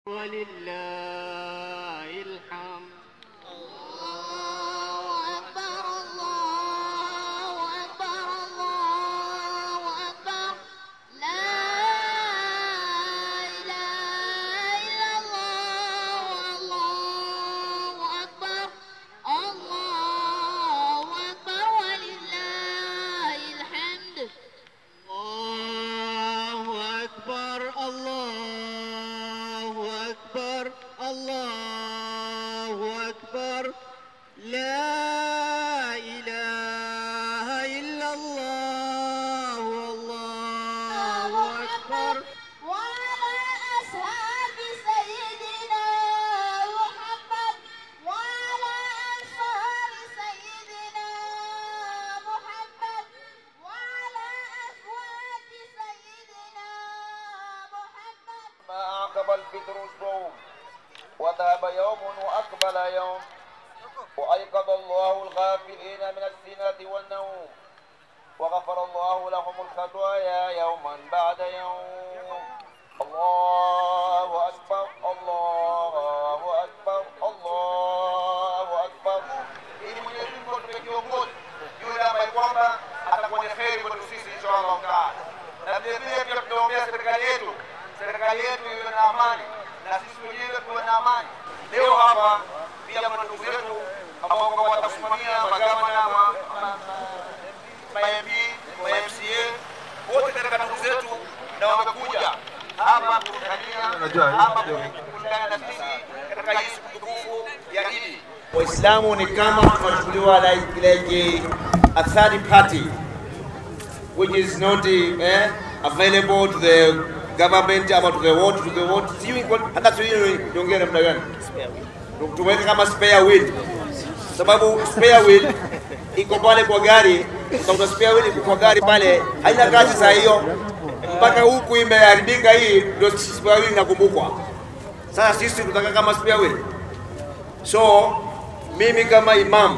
ولله الحمد الله أكبر الله أكبر الله أكبر لا إله إلا الله الله أكبر الله أكبر ولله الحمد الله أكبر الله أكبر الله أكبر لا إله إلا الله والله أكبر وعلى أصحاب سيدنا محمد وعلى أنصار سيدنا محمد وعلى أزواج سيدنا محمد ما أعقب الفطر الصوم وذهب يوم وأقبل يوم وأيقظ الله الغافلين من السنة والنوم وغفر الله لهم الخطايا يوما بعد يوم الله أكبر الله أكبر الله أكبر ili Mwenyezi Mungu atupe kiongozi yule ambaye kwamba atakuwa ni kheri kwetu sisi inshallah taala, na vile vile pia tunaombea serikali yetu, serikali yetu iwe na amani na sisi wenyewe tuwe na amani. Leo hapa pia kuna ndugu zetu ambao kwamba watasimamia magavana ma- ma- ma MP, ma MCA wote katika ndugu zetu, na wamekuja hapa kuungania hapa kuungana na sisi katika hii siku tukufu ya Idi. Waislamu ni kama tunachukuliwa like, like a third party which is not eh, available to the government ama to the what to the what sijui kwa- hata sijui niongee namna gani tumeweka kama spare wheel sababu spare wheel iko pale kwa gari utakuta spare wheel iko kwa gari pale haina kazi saa hiyo mpaka huku imeharibika hii ndio spare wheel inakumbukwa sasa sisi tutaka kama spare wheel so mimi kama imam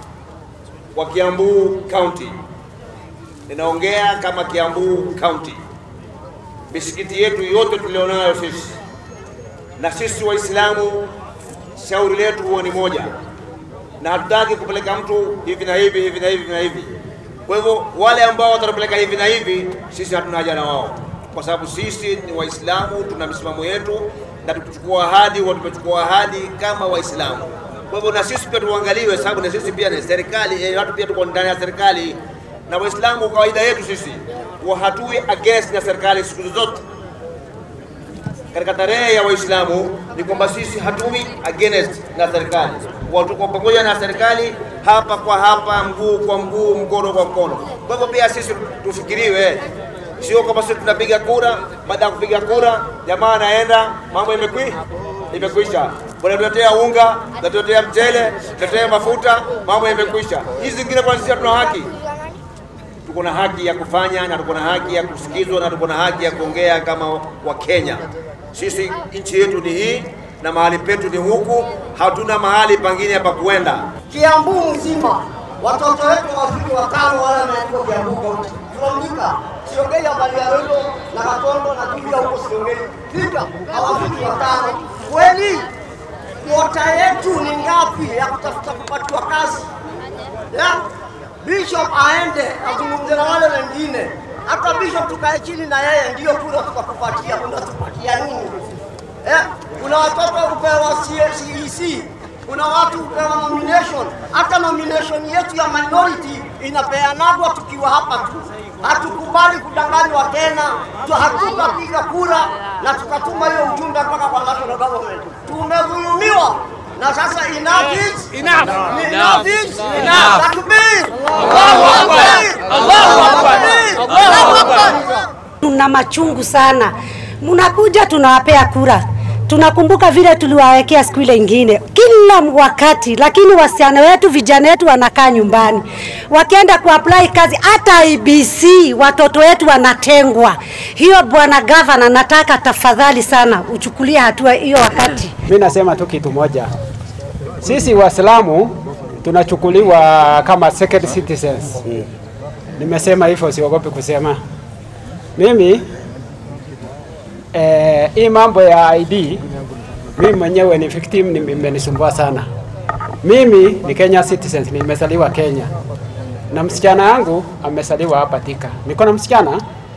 wa Kiambu County ninaongea kama Kiambu County. Misikiti yetu yote tulionayo sisi na sisi Waislamu, shauri letu huwa ni moja, na hatutaki kupeleka mtu hivi na hivi hivi na hivi na hivi. Kwa hivyo wale ambao watatupeleka hivi na hivi, sisi hatuna haja na wao, kwa sababu sisi ni Waislamu, tuna misimamo yetu na tukichukua ahadi huwa tumechukua ahadi kama Waislamu. Kwa hivyo na sisi pia tuangaliwe, sababu na sisi pia ni serikali, eh, watu pia tuko ndani ya serikali na Waislamu kawaida yetu sisi huwa hatui against na serikali siku zote. Katika tarehe ya Waislamu ni kwamba sisi hatui against na serikali, huwa tuko pamoja na serikali hapa kwa hapa, mguu kwa mguu, mkono kwa mkono. Kwa hivyo pia sisi tufikiriwe, sio kwamba sisi tunapiga kura, baada ya kupiga kura jamaa anaenda, mambo imekwi imekwisha, wanatuletea unga, wanatuletea mchele, wanatuletea mafuta, mambo imekwisha. Hizi zingine kwa sisi hatuna haki tuko na haki ya kufanya na tuko na haki ya kusikizwa na tuko na haki ya kuongea kama Wakenya. Sisi nchi yetu ni hii na mahali petu ni huku, hatuna mahali pangine pa kuenda. Kiambu mzima watoto wetu wafiki watano wale wameandikwa Kiambu County. Tunaandika siongei habari ya Rondo na Katondo na Kibia huko siongei. Fika hawafiki watano. Kweli kuota yetu ni ngapi ya kutafuta kupatiwa kazi? Ya Bishop aende azungumze na wale wengine. Hata Bishop tukae chini na yeye ndio kura tukakupatia, unatupatia nini? Eh, kuna watoto kupewa CEC, kuna watu kupewa nomination. Hata nomination yetu ya minority inapeanagwa tukiwa hapa tu. Hatukubali kudanganywa tena, tu hatutapiga kura na tukatuma hiyo ujumbe mpaka kwa national government. Tumedhulumiwa na sasa enough is Enough. enough is Enough. Takbir! Allahu Akbar! Allahu Akbar! Allahu Akbar! tuna machungu sana. Mnakuja tunawapea kura, tunakumbuka vile tuliwawekea siku ile ingine kila wakati, lakini wasichana wetu vijana wetu wanakaa nyumbani, wakienda kuapply kazi hata IBC watoto wetu wanatengwa. Hiyo bwana gavana, nataka tafadhali sana uchukulie hatua hiyo wakati Mi nasema tu kitu moja, sisi Waislamu tunachukuliwa kama second citizens. Nimesema hivyo, siogopi kusema. Mimi eh, hii mambo ya ID Mimi mwenyewe ni victim, ni- imenisumbua sana. Mimi ni Kenya citizen, nimezaliwa Kenya na msichana yangu amezaliwa hapa Thika. Niko na msichana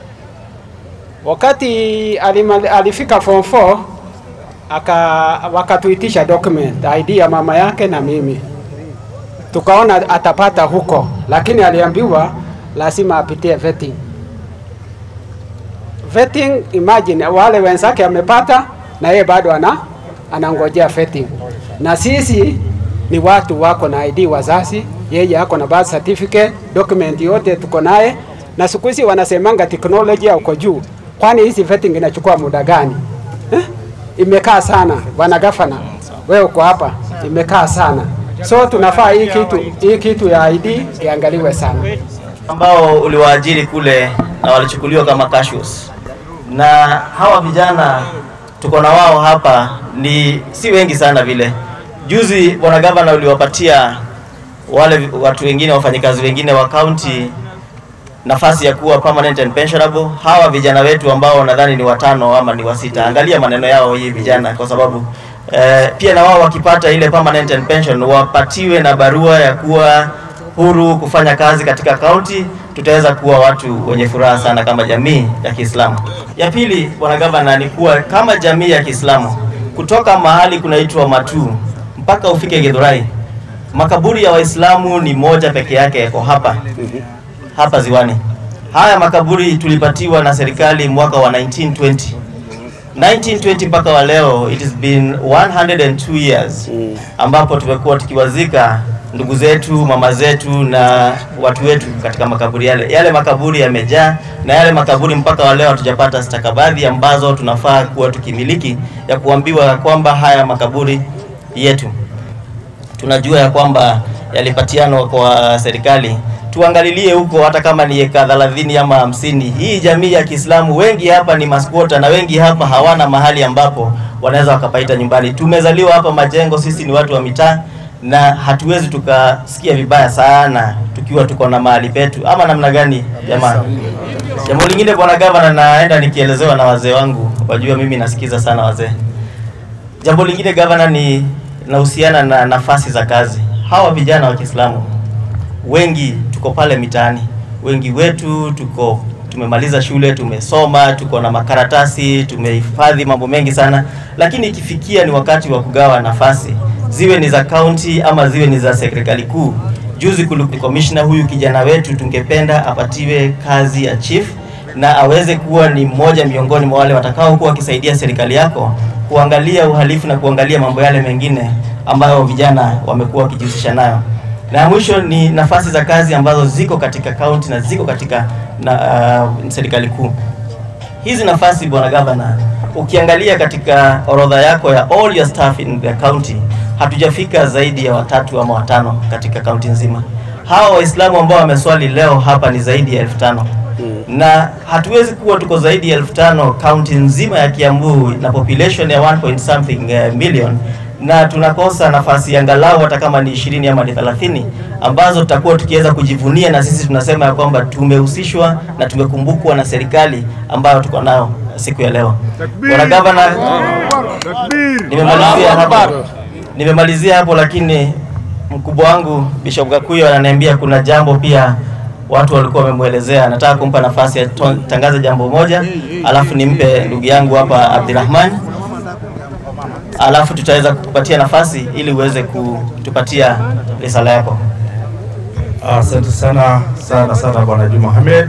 wakati alima, alifika form 4 aka wakatuitisha document ID ya mama yake na mimi, tukaona atapata huko, lakini aliambiwa lazima apitie vetting. Vetting, imagine wale wenzake amepata na yeye bado ana anangojea vetting, na sisi ni watu wako na ID wazazi, yeye ako na birth certificate, document yote tuko naye, na siku hizi wanasemanga teknolojia uko juu, kwani hizi vetting inachukua muda gani eh? Imekaa sana bwana gavana, wewe uko hapa, imekaa sana, so tunafaa hii kitu hii kitu ya ID iangaliwe sana. ambao uliwaajiri kule na walichukuliwa kama casuals. Na hawa vijana tuko na wao hapa ni si wengi sana vile. Juzi bwana gavana uliwapatia wale vi- watu wengine wafanyikazi wengine wa county nafasi ya kuwa permanent and pensionable. Hawa vijana wetu ambao nadhani ni watano ama ni wasita, angalia maneno yao hii vijana, kwa sababu eh, pia na wao wakipata ile permanent and pension wapatiwe na barua ya kuwa huru kufanya kazi katika kaunti, tutaweza kuwa watu wenye furaha sana kama jamii ya Kiislamu. Ya pili, bwana gavana, ni kuwa kama jamii ya Kiislamu kutoka mahali kunaitwa Matu mpaka ufike Githurai, makaburi ya Waislamu ni moja peke yake yako hapa hapa Ziwani. Haya makaburi tulipatiwa na serikali mwaka wa 1920 1920 mpaka wa leo, it has been 102 years ambapo tumekuwa tukiwazika ndugu zetu, mama zetu na watu wetu katika makaburi yale. Yale makaburi yamejaa, na yale makaburi mpaka wa leo hatujapata stakabadhi ambazo tunafaa kuwa tukimiliki ya kuambiwa kwamba haya makaburi yetu tunajua ya kwamba yalipatianwa kwa serikali, tuangalilie huko, hata kama ni eka 30 ama hamsini. Hii jamii ya Kiislamu wengi hapa ni maskwota na wengi hapa hawana mahali ambapo wanaweza wakapaita nyumbani. Tumezaliwa hapa Majengo, sisi ni watu wa mitaa na hatuwezi tukasikia vibaya sana tukiwa tuko na mahali petu, ama namna gani jamani? Jambo lingine bwana gavana, naenda nikielezewa na wazee wangu, wajua mimi nasikiza sana wazee. Jambo lingine gavana, ni nahusiana na nafasi za kazi. Hawa vijana wa Kiislamu wengi tuko pale mitaani, wengi wetu tuko tumemaliza shule, tumesoma, tuko na makaratasi, tumehifadhi mambo mengi sana, lakini ikifikia ni wakati wa kugawa nafasi, ziwe ni za kaunti ama ziwe ni za serikali kuu. Juzi kuli- commissioner huyu kijana wetu tungependa apatiwe kazi ya chief na aweze kuwa ni mmoja miongoni mwa wale watakao kuwa wakisaidia serikali yako kuangalia uhalifu na kuangalia mambo yale mengine ambayo vijana wamekuwa wakijihusisha nayo. Na ya mwisho ni nafasi za kazi ambazo ziko katika kaunti na ziko katika na, uh, serikali kuu. Hizi nafasi bwana gavana, ukiangalia katika orodha yako ya all your staff in the county, hatujafika zaidi ya watatu ama watano katika kaunti nzima. Hawa Waislamu ambao wameswali leo hapa ni zaidi ya elfu tano na hatuwezi kuwa tuko zaidi ya elfu tano kaunti nzima ya Kiambu na population ya 1 point something uh, million na tunakosa nafasi angalau hata kama ni ishirini ama ni 30 ambazo tutakuwa tukiweza kujivunia na sisi tunasema ya kwamba tumehusishwa na tumekumbukwa na serikali ambayo tuko nayo siku ya leo. Bwana gavana, nimemalizia hapo, nimemalizia hapo, lakini mkubwa wangu Bishop Gakuyo ananiambia kuna jambo pia watu walikuwa wamemwelezea. Nataka kumpa nafasi ya to- tangaza jambo moja, alafu nimpe ndugu yangu hapa Abdirahman, alafu tutaweza kukupatia nafasi ili uweze kutupatia risala yako. Asante sana sana sana Bwana Juma Hamed.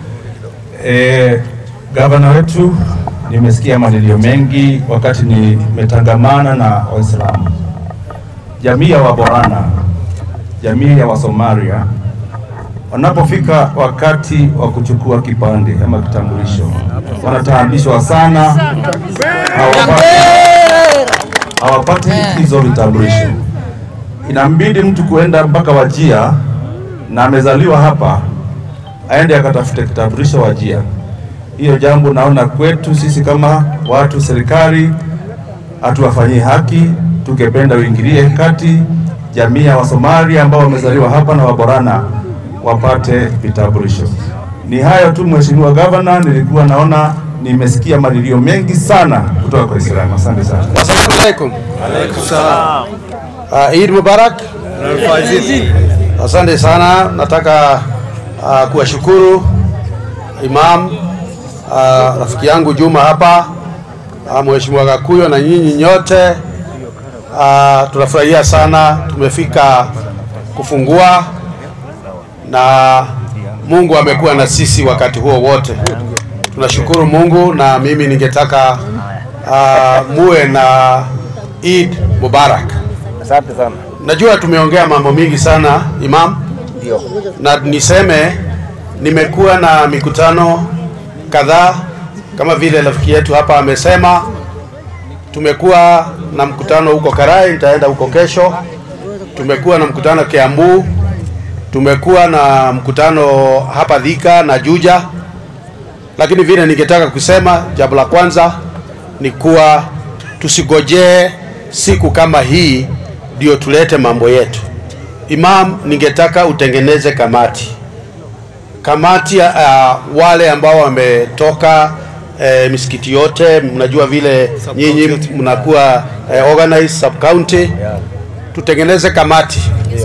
E, gavana wetu, nimesikia manilio mengi wakati nimetangamana na Waislamu, jamii ya Waborana, jamii ya Wasomalia wanapofika wakati wa kuchukua kipande ama kitambulisho wanataabishwa sana, hawapati, hawapati hizo vitambulisho. Inambidi mtu kuenda mpaka Wajia na amezaliwa hapa aende akatafute kitambulisho Wajia. Hiyo jambo naona kwetu sisi kama watu serikali hatuwafanyii haki, tungependa uingilie kati jamii ya Wasomalia ambao wamezaliwa hapa na Waborana wapate vitambulisho. Ni hayo tu Mheshimiwa Gavana, nilikuwa naona nimesikia malilio mengi sana kutoka kwa Waislamu. Asante sana. Assalamu alaikum. Uh, Eid Mubarak. Asante sana. Nataka uh, kuwashukuru Imam uh, rafiki yangu Juma hapa uh, Mheshimiwa Gakuyo na nyinyi nyote uh, tunafurahia sana tumefika kufungua na Mungu amekuwa na sisi wakati huo wote. Tunashukuru Mungu na mimi ningetaka uh, muwe na Eid Mubarak. Asante sana. Najua tumeongea mambo mingi sana Imam, Ndio. na niseme nimekuwa na mikutano kadhaa kama vile rafiki yetu hapa amesema. Tumekuwa na mkutano huko Karai, nitaenda huko kesho. Tumekuwa na mkutano Kiambu, tumekuwa na mkutano hapa Thika na Juja, lakini vile ningetaka kusema, jambo la kwanza ni kuwa tusigojee siku kama hii ndio tulete mambo yetu. Imam, ningetaka utengeneze kamati kamati ya uh, wale ambao wametoka eh, misikiti yote. Mnajua vile nyinyi mnakuwa eh, organized sub county, tutengeneze kamati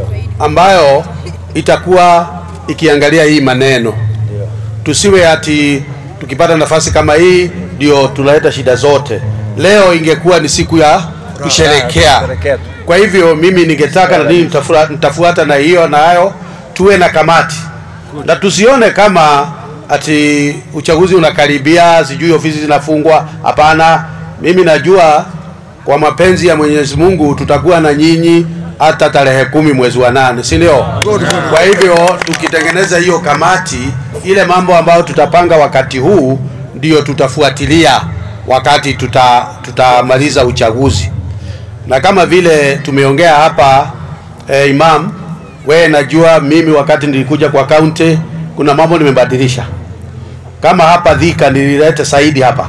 ambayo itakuwa ikiangalia hii maneno, tusiwe ati tukipata nafasi kama hii ndio tunaleta shida zote. Leo ingekuwa ni siku ya kusherekea. Kwa hivyo mimi ningetaka na nini nitafua- nitafuata na hiyo nayo, tuwe na kamati na tusione kama ati uchaguzi unakaribia, sijui ofisi zinafungwa. Hapana, mimi najua kwa mapenzi ya Mwenyezi Mungu tutakuwa na nyinyi hata tarehe kumi mwezi wa nane, si ndio? Kwa hivyo tukitengeneza hiyo kamati, ile mambo ambayo tutapanga wakati huu ndio tutafuatilia wakati tuta tutamaliza uchaguzi na kama vile tumeongea hapa eh, Imam, wewe najua mimi wakati nilikuja kwa kaunti kuna mambo nimebadilisha. Kama hapa Thika nilileta Saidi hapa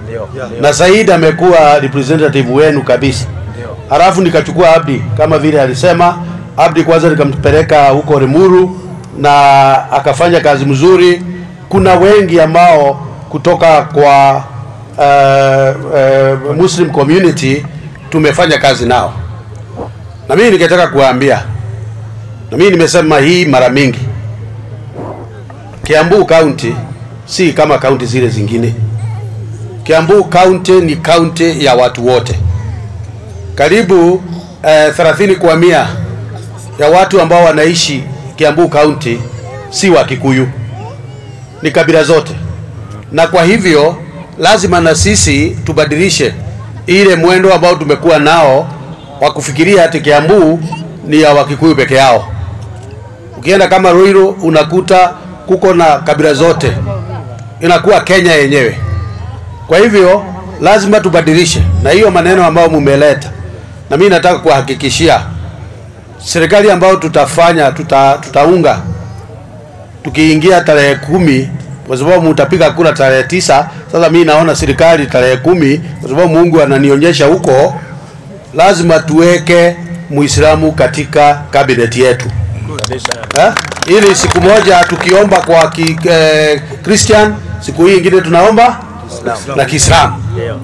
na Saidi amekuwa representative wenu kabisa, halafu nikachukua Abdi kama vile alisema Abdi, kwanza nikampeleka huko Rimuru na akafanya kazi mzuri. Kuna wengi ambao kutoka kwa uh, uh, Muslim community tumefanya kazi nao, na mimi ningetaka kuwaambia, na mimi nimesema hii mara mingi, Kiambu County si kama kaunti zile zingine. Kiambu County ni kaunti ya watu wote, karibu eh, 30 kwa mia ya watu ambao wanaishi Kiambu County si wa Kikuyu, ni kabila zote, na kwa hivyo lazima na sisi tubadilishe ile mwendo ambao tumekuwa nao wa kufikiria ati Kiambu ni ya Wakikuyu peke yao. Ukienda kama Ruiru unakuta kuko na kabila zote, inakuwa Kenya yenyewe. Kwa hivyo lazima tubadilishe, na hiyo maneno ambayo mumeleta, na mimi nataka kuhakikishia serikali ambayo tutafanya tuta, tutaunga tukiingia tarehe kumi kwa sababu mtapiga kura tarehe tisa. Sasa mimi naona serikali tarehe kumi, kwa sababu Mungu ananionyesha huko, lazima tuweke Muislamu katika kabineti yetu eh? ili siku moja tukiomba kwa ki, eh, Christian, siku hii ingine tunaomba na Kiislamu.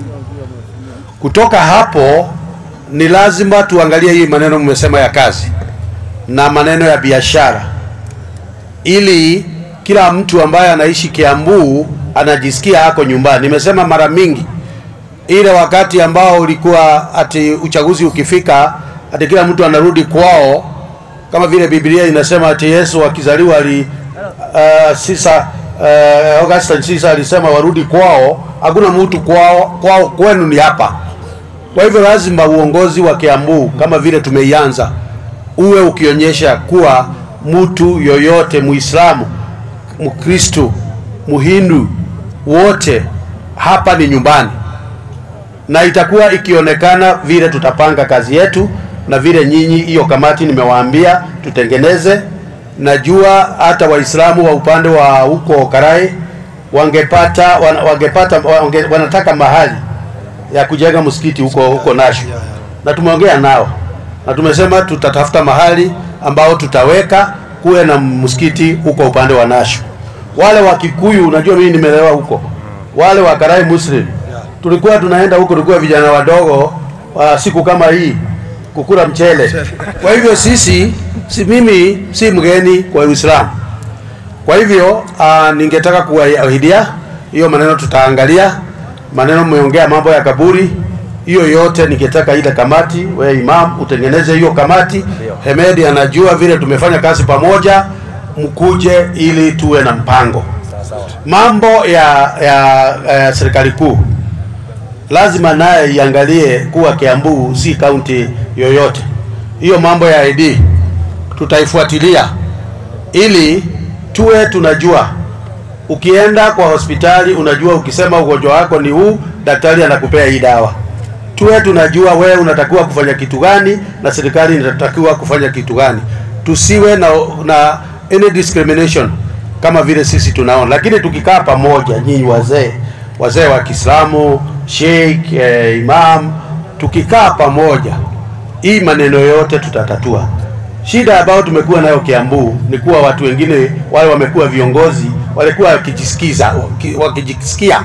Kutoka hapo ni lazima tuangalie hii maneno mmesema ya kazi na maneno ya biashara, ili kila mtu ambaye anaishi Kiambu anajisikia hako nyumbani. Nimesema mara mingi, ile wakati ambao ulikuwa ati uchaguzi ukifika, ati kila mtu anarudi kwao, kama vile Biblia inasema ati Yesu akizaliwa ali uh, sisa uh, Augustine Sisa alisema warudi kwao. Hakuna mtu kwao, kwao kwenu ni hapa. Kwa hivyo lazima uongozi wa Kiambu kama vile tumeianza uwe ukionyesha kuwa mtu yoyote Muislamu, Mkristo, Muhindu, wote hapa ni nyumbani, na itakuwa ikionekana vile tutapanga kazi yetu na vile nyinyi, hiyo kamati nimewaambia tutengeneze. Najua hata Waislamu wa upande wa huko Karai wangepata wan, wangepata wange, wanataka mahali ya kujenga msikiti huko huko Nashu, na tumeongea nao na tumesema tutatafuta mahali ambao tutaweka kuwe na msikiti huko upande wa Nashu. Wale wa Kikuyu, unajua mimi nimelelewa huko, wale wa Karai Muslim tulikuwa tunaenda huko, tulikuwa vijana wadogo wa siku kama hii kukula mchele. Kwa hivyo sisi si mimi si mgeni kwa Uislamu. Kwa hivyo uh, ningetaka kuahidia hiyo maneno, tutaangalia maneno mmeongea mambo ya kaburi, hiyo yote ningetaka ile kamati, wewe imam utengeneze hiyo kamati. Hemedi anajua vile tumefanya kazi pamoja, mkuje ili tuwe na mpango. Mambo ya, ya, ya serikali kuu lazima naye iangalie kuwa Kiambu si kaunti yoyote. Hiyo mambo ya ID tutaifuatilia ili tuwe tunajua. Ukienda kwa hospitali unajua, ukisema ugonjwa wako ni huu, daktari anakupea hii dawa. Tuwe tunajua wewe unatakiwa kufanya kitu gani na serikali inatakiwa kufanya kitu gani. Tusiwe na, na any discrimination kama vile sisi tunaona, lakini tukikaa pamoja, nyinyi wazee wazee wa Kiislamu, sheikh, eh, imam, tukikaa pamoja, hii maneno yote tutatatua. Shida ambayo tumekuwa nayo Kiambu ni kuwa watu wengine wale wamekuwa viongozi walikuwa wakijisikiza waki- wakijisikia,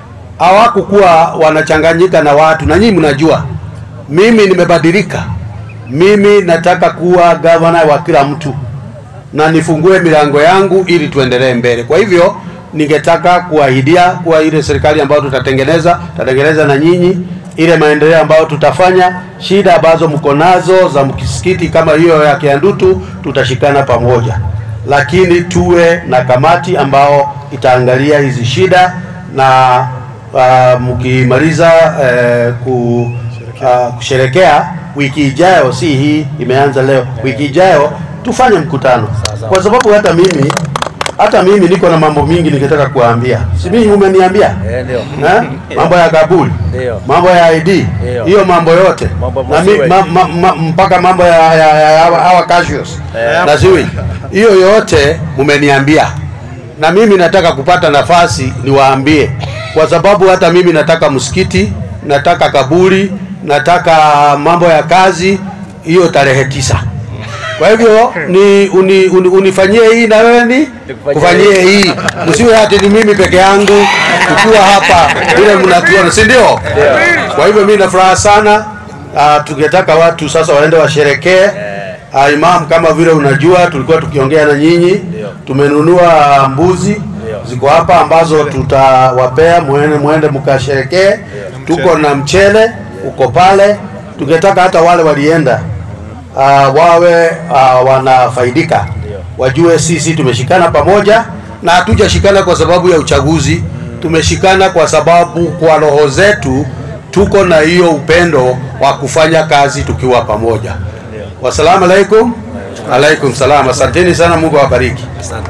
hawakukuwa wanachanganyika na watu, na nyinyi mnajua mimi nimebadilika. Mimi nataka kuwa gavana wa kila mtu na nifungue milango yangu ili tuendelee mbele. Kwa hivyo ningetaka kuahidia kuwa ile serikali ambayo tutatengeneza tutatengeneza na nyinyi, ile maendeleo ambayo tutafanya, shida ambazo mko nazo za mkisikiti kama hiyo ya Kiandutu, tutashikana pamoja, lakini tuwe na kamati ambao itaangalia hizi shida na uh, mkimaliza uh, ku, uh, kusherekea wiki ijayo, si hii imeanza leo, wiki ijayo tufanye mkutano, kwa sababu hata mimi hata mimi niko na mambo mingi ningetaka kuwaambia. Si mimi umeniambia Eh, ndio. eh? mambo ya kaburi, Ndio. mambo ya ID, Ndio. hiyo mambo yote Mambo na mi, masiwe. ma, ma, ma, mpaka mambo ya, ya, ya, ya hawa- hawa cashews Eh. na ziwi, hiyo yote mumeniambia, na mimi nataka kupata nafasi niwaambie, kwa sababu hata mimi nataka msikiti, nataka kaburi, nataka mambo ya kazi, hiyo tarehe tisa. Kwa hivyo ni uni, uni, unifanyie hii na wewe ni kufanyie hii, msiwe ati ni mimi peke yangu tukiwa hapa vile mnatuona, si ndio? Kwa hivyo mimi na furaha sana. Uh, tungetaka watu sasa waende washerekee. Uh, imam, kama vile unajua, tulikuwa tukiongea na nyinyi, tumenunua mbuzi ziko hapa ambazo tutawapea muende, muende mkasherekee. Tuko na mchele uko pale, tungetaka hata wale walienda uh, wawe uh, wanafaidika, wajue sisi tumeshikana pamoja na hatujashikana kwa sababu ya uchaguzi, tumeshikana kwa sababu kwa roho zetu tuko na hiyo upendo wa kufanya kazi tukiwa pamoja. Wasalamu alaikum. Alaikum salam. Asanteni sana, Mungu awabariki.